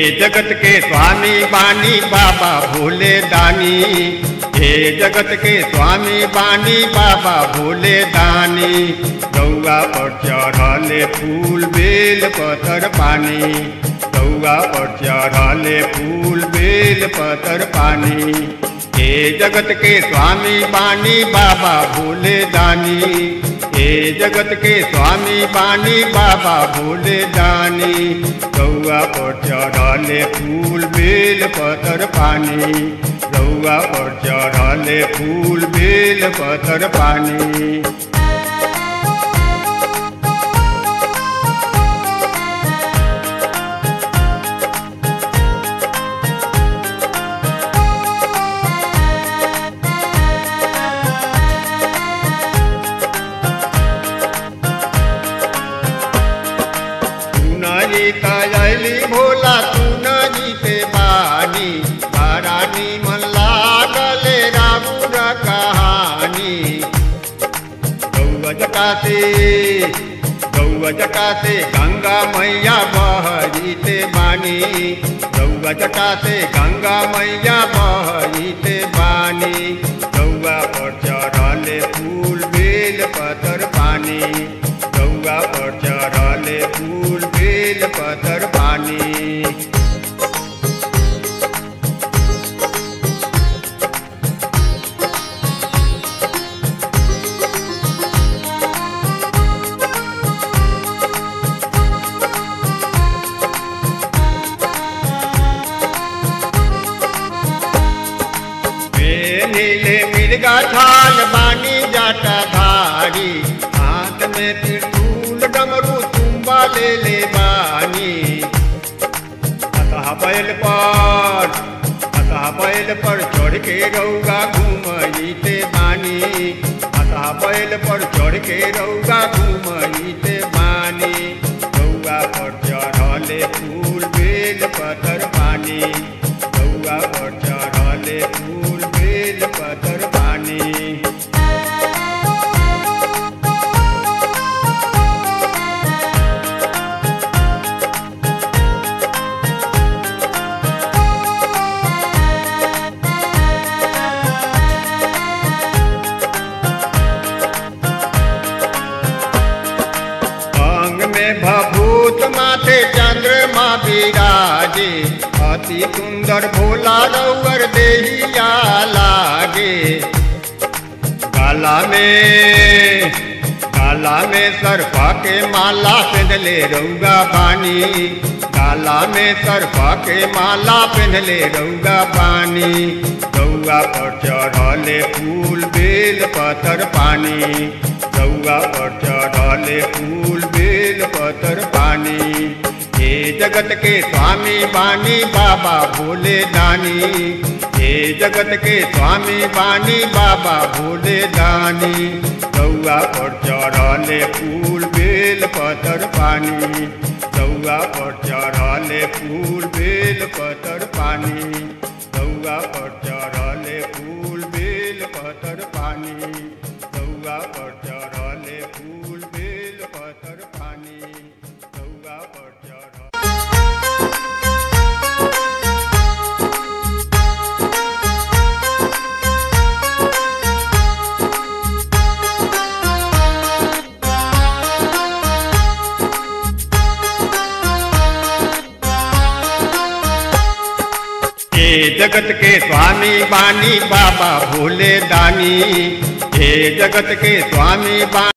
जगत के स्वामी बानी बाबा भोले दानी हे जगत के स्वामी बानी बाबा भोले दानी गौआ पर चढ़ले फूल बेल पत्थर पानी गौआ पर चढ़ले फूल बेल पत्थर पानी हे जगत के स्वामी बानी बाबा भोले दानी हे जगत के स्वामी बानी बाबा भोले दानी गौआ पर चढ़ले फूल बेल पत्थर पानी गौआ पर चढ़ले फूल बेल पत्थर पानी सुनाजी तैली भोला सुनाजी से बानी रानी मन लागले रामुर कहानी गौआ जटाते गौआ जटाते गंगा मैया बहरीते बानी गौआ जटाते गंगा मैया बहरीते बानी गौआ पर चढ़ले फूल बेल पत्थर पानी गौआ पर चढ़ले फूल बेल पत्थर पानी नीले मिर्गा छाल बानी जाटा धारी हाथ में त्रिशूल डमरू तुम्बा ले ले बानी अतः बैल पर अतः बैल पर चढ़ के रौगा घूमईते बानी अतः बैल पर चढ़ के रौगा घूमईते बानी रौगा पर चढ़ले फूल बेल पत्थर पानी रौगा पर चढ़ले फूल बेल पत्थर पानी अंग में भभूत माथे चंद्रमा विराजे अति सुंदर भोला रौवर देहिया लागे गाला में गाला में सर्पा के माला पहनले रौगा पानी गाला में सर्पा के माला पहनले रौगा पानी गौआ पर चढ़ले फूल बेल पत्थर पानी गौआ पर चढ़ले फूल बेल पत्थर पानी हे जगत के स्वामी बानी बाबा भोले दानी हे जगत के स्वामी बानी बाबा भोले दानी गौआ पर चढ़ले फूल बेल पत्थर पानी गौआ पर चढ़ले फूल बेल पत्थर पानी गौआ पर चढ़ले फूल बेल पत्थर पानी गौआ पर चढ़ले फूल बेल पत्थर पानी गौआ पर चढ़ हे जगत के स्वामी बानी बाबा भोले दानी हे जगत के स्वामी बानी